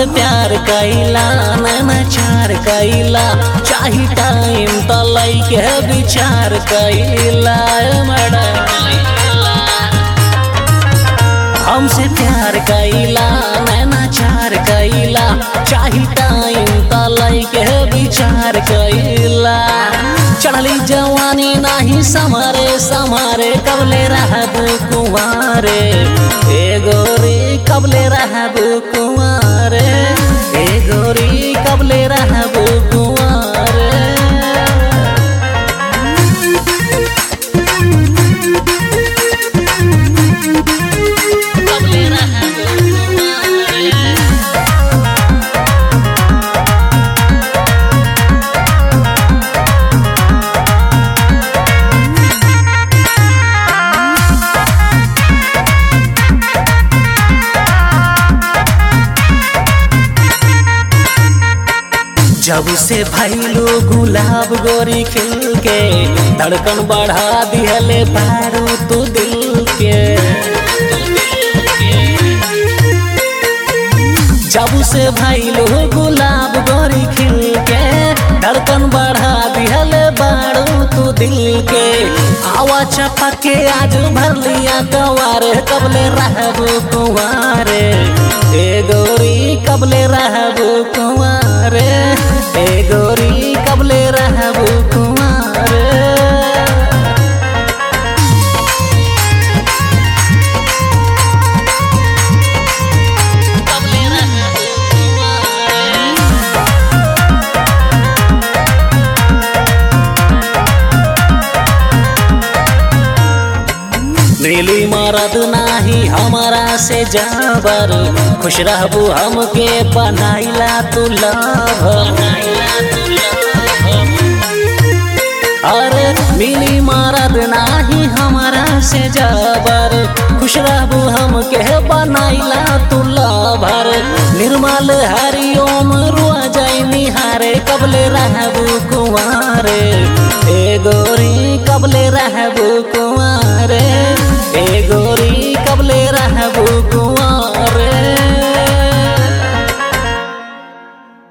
प्यार कैला नैना चार कैला चाही टाइम त लैके विचार कैला मैडम हमसे प्यार कैला नैना चार कैला चाही टाइम त लैके विचार कैला चढ़ली जवानी नाही समारे समारे कबले रहब कुंवारे ए गोरी कबले रहब कुंवारे ए गोरी कबले रहब कुंवारे कबले रहब कुंवारे जब से भैलू गुलाब गोरी खिल के धड़कन बढ़ा दिहले पारू तू दिल के जब से भैलू गुलाब गोरी खिल के धड़कन बढ़ा दिहले बारू तू दिल के आवा चपा के आज भर लिया कवारे कबले रहब कुंवारे ए गोरी कबले रहब कुंवारे ए गोरी कबले रहब कुंवारे कबले रहब कुंवारे नीली मरद नाही हमारा से जाबर खुश रहबू हमके बनाइला तू लवर अरे मिली मरद नाही हमारा से जाबर खुश रहबू हमके बनाइला तू लवर निर्मल हरिओम रुआ जाई निहारे कबले रहबू कुंवारे ए गोरी कबले रहबू कुंवारे